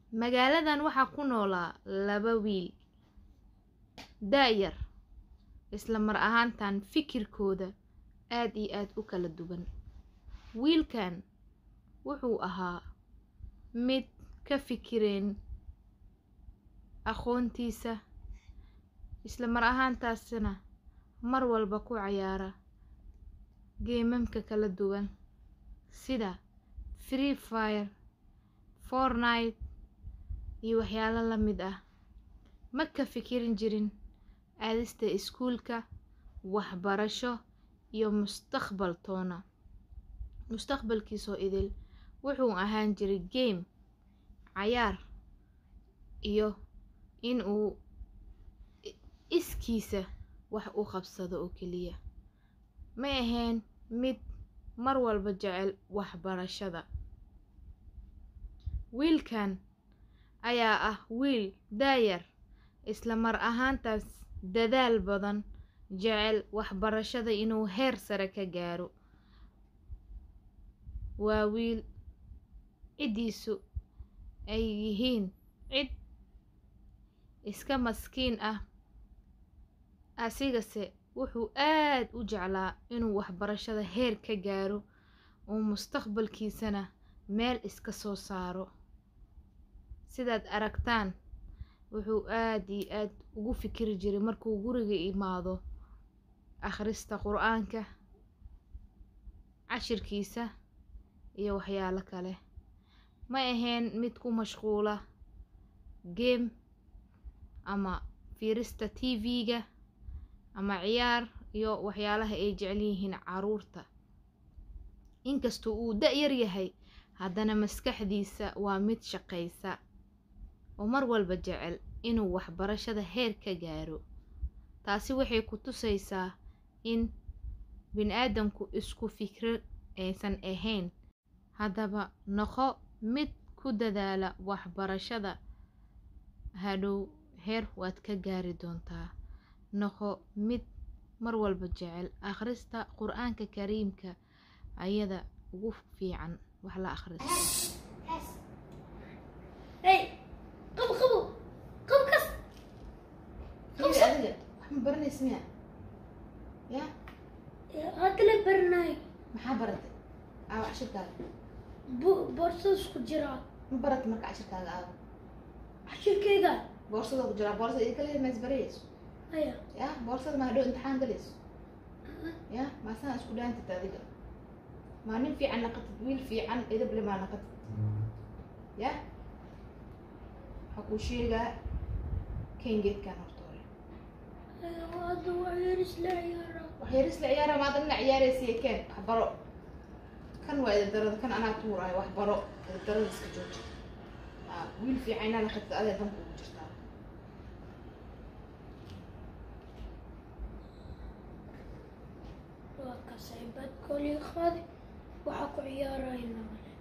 magaaladan waxaa ku noolaa laba wiil da-yar isla mar ahaantan fikirkooda aad iyo aad u kala duwan wiilkan wuxuu ahaa mid ka fikireen aqoontiisa isla mar ahaantaasina mar walba ku cayaara geemamka kala duwan sida free fire fortnite iyo waxyaalo la mid ah ma ka fikirin jirin aadista iskuulka waxbarasho iyo mustaqbal toona mustaqbalkiisoo idil wuxuu ahaan jiray game cayaar iyo in uu iskiisa wax u qabsado oo keliya ma ahayn mid mar walba jecel waxbarashada wiilkan ayaa ah wiil daayar isla mar ahaantaas dadaal badan jecel waxbarashada inuu heer sare ka gaaro waa wiil ciddiisu ay yihiin cid iska maskiin ah asigase wuxuu aad u jeclaa inuu waxbarashada heer ka gaaro oo mustaqbalkiisana meel iska soo saaro sidaad aragtaan wuxuu aad iyo aad ugu fikiri jiray markuu guriga imaado akhrista qur-aanka cashirkiisa iyo waxyaalo kale ma ahayn mid ku mashquula game ama fiirista tv-ga ama ciyaar iyo waxyaalaha ay jecel yihiin caruurta inkastoo uu da-yar yahay haddana maskaxdiisa waa mid shaqaysa oo mar walba jecel inuu waxbarashada heer ka gaaro taasi waxay ku tusaysaa in bini-aadamku isku fikro aysan ahayn haddaba noqo mid ku dadaala waxbarashada hadhow heer waad ka gaari doontaa noqo mid mar walba jecel akhrista qur-aanka kariimka ayada ugu fiican wax la akhristo Hey, qabo qabo qabo kas adiga wax ma baranaysa miya ya hadda la baranayo maxaa baratay aawa cashirkaaga bo- boorsada isku jiraa ma baratay marka cashirkaaga aawa cashirkeyga boorsada ku jiraa boorsada idin kale ma isbarayayso aya ya boorsada ma hadhow imtixaan galayso ya maasana isku dhaantid adiga maa nin fiican naqatid wiil fiican edable maa naqatid ya waxaa kuu sheegaa ken geedkan horta hore hadda waa yeris la ciyaaraa wax yaris la ciyaara maada nina ciyaaraysiya ken wax baro kan waa edadarada kan anaa tuuraayo wax baro edadarada iska jooji Aa, wiil fiican inaa naqatid adee danka ugu jirtaa waa kasay badkoolii qaadi waxaa ku ciyaarayna male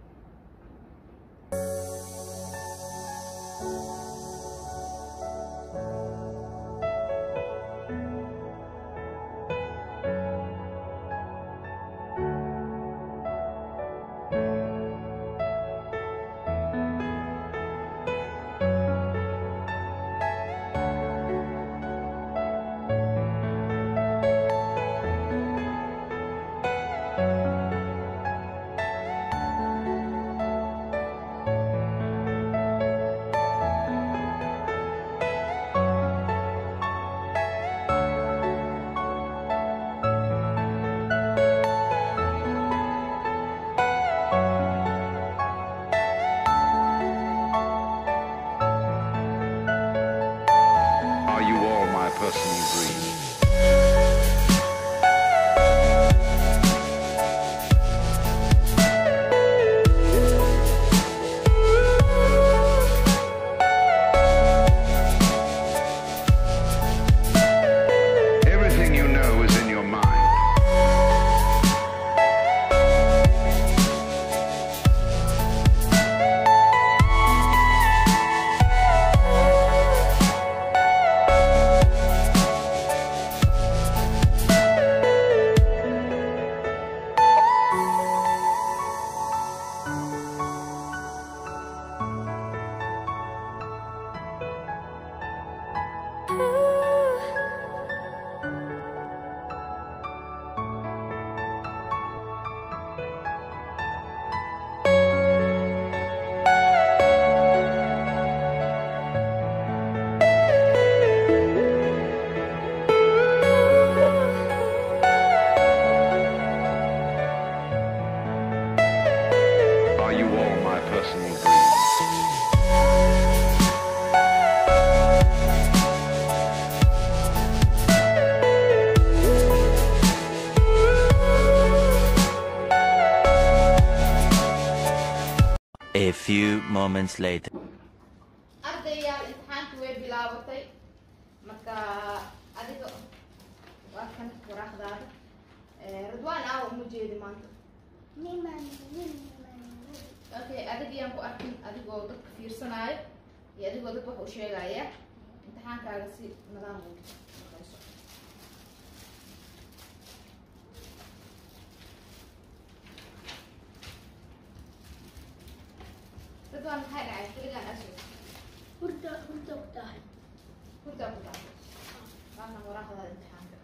Are you all my personal dreams? Everything you know is in your mind. moments later. ardayaal imtixaanki way bilaabatay marka adiga waa kan waraaqdaada Eh, ridwaan aawa uma jeedi maanta okay adigayaan ku arkin adigoo dadka fiirsanaayo iyo adigoo dad wax u sheegaya imtixaankaaga si nidaam u shaqeyso ridwaan maxay dhacay keligaan aswad hurda hurda ku tahay hurdaa ku dhacay waana waraaqdaada imtixaanka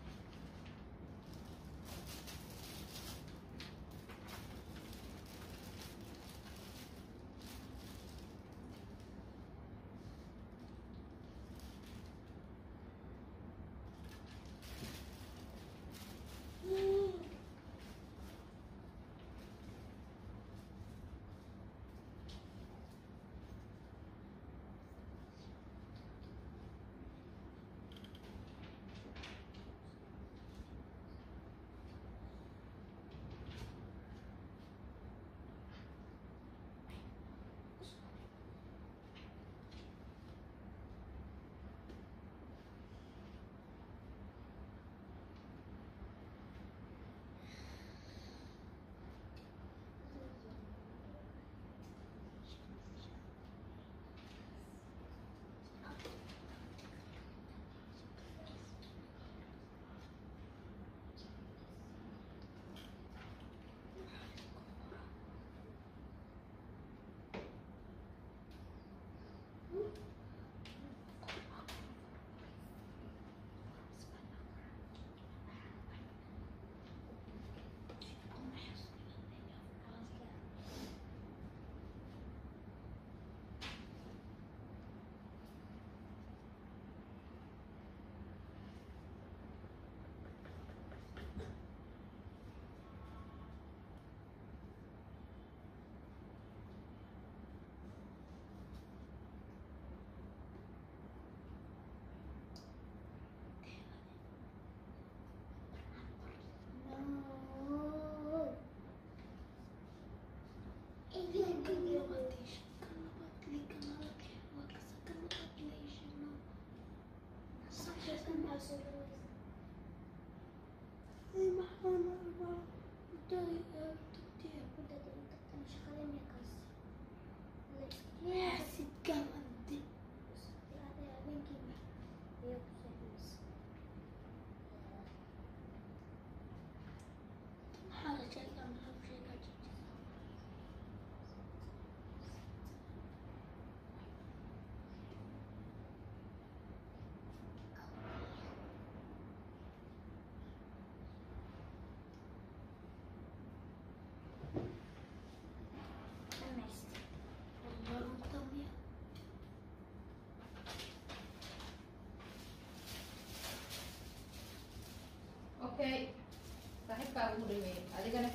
okay saaxiibkaa ugu dhameeyey adigana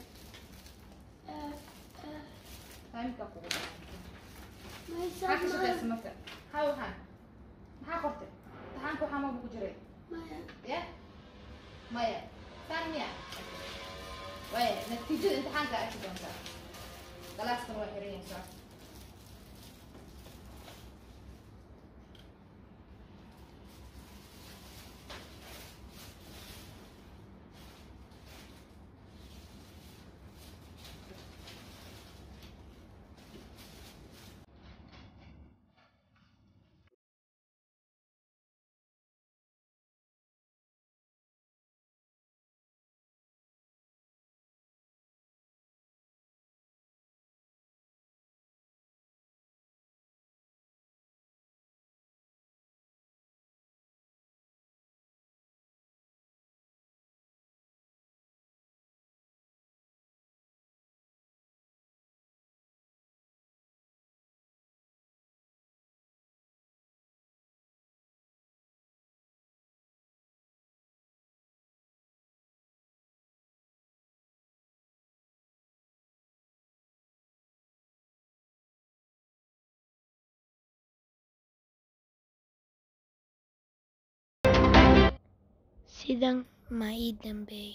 taimkaa kugu dhameeyey maxaa ka shaqeysa marka maxaa waxaan maxaa qortay imtixaanka waxaa maba ku jiray ya maya saan miya waya natiijada imtixaanka arki doontaa galaaskan waa xiran yahay saa sidan ma ii dambeeyey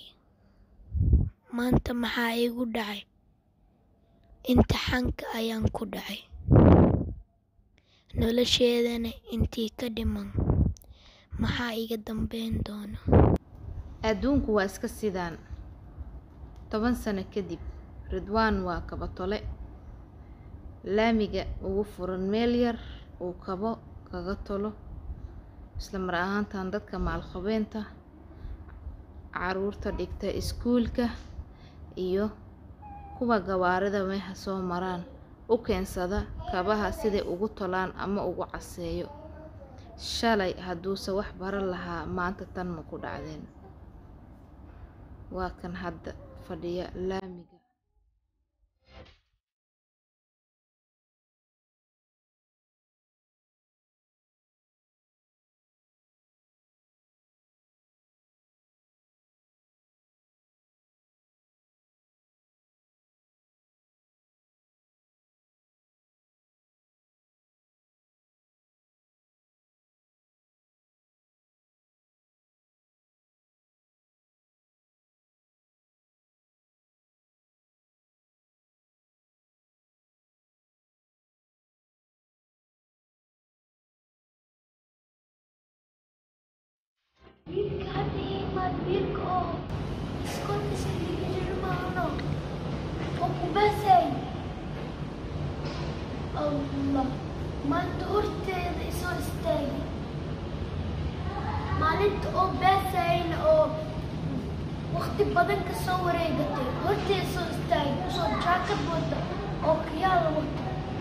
maanta maxaa iigu dhacay imtixaanka ayaan ku dhacay nolosheedana intii ka dhiman maxaa iga dambeyn doona adduunku waa iska sidaan toban sano kadib ridwaan waa kaba tole laamiga ugu furan meel yar uu kabo kaga tolo isla mar ahaantan dadka maalqabeenta caruurta dhigta iskuulka iyo kuwa gawaarida meeha soo maraan u keensada kabaha siday ugu tolaan ama ugu caseeyo shalay hadduuse wax baran lahaa maanta tan ma ku dhacdeen waa kan hadda fadhiya laamiga wiilka hadda imaad wiilka oo iskoolkiisa dhiga jiro maahano oo ku baasay allah maanta horteeda isoo istaagay maalinta oo baasayna oo waqti badan ka soo wareegatay horteeda soo istaagay usoo jaakad wata oo kiyaala wata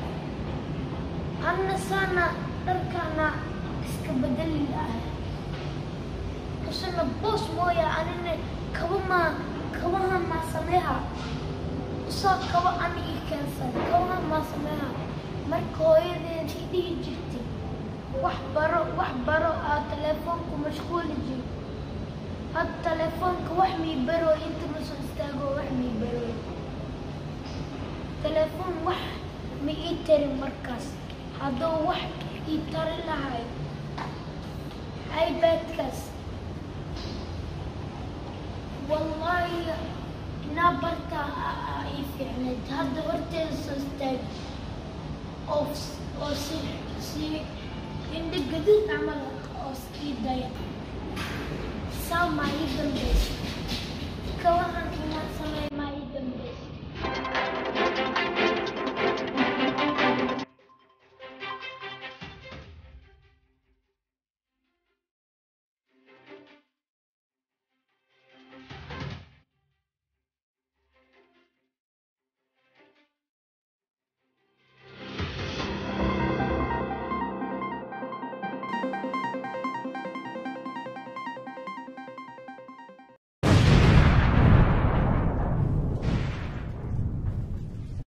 anna saana dharkaana iska bedeli lahay kusana boos mooya anina kaba maa kabaha maa sameeha usoo kaba ani ii keensan kabaha maa sameeha marka hooyadeed i dhihi jirtay wax baro wax baro aa telefoonku mashquuli jir had telefoonka wax mii baro inta ma soo istaago wax mii baro telefoon wax ma ii tarin markaas hadduu wax ii tari lahay ipadkaas wallahi inaa bartaa aa ii fiicnayd hadda horteeda soo istaagi oo oo si si indho gadid camal oo ii daya saamaa ii dambaysa kawahan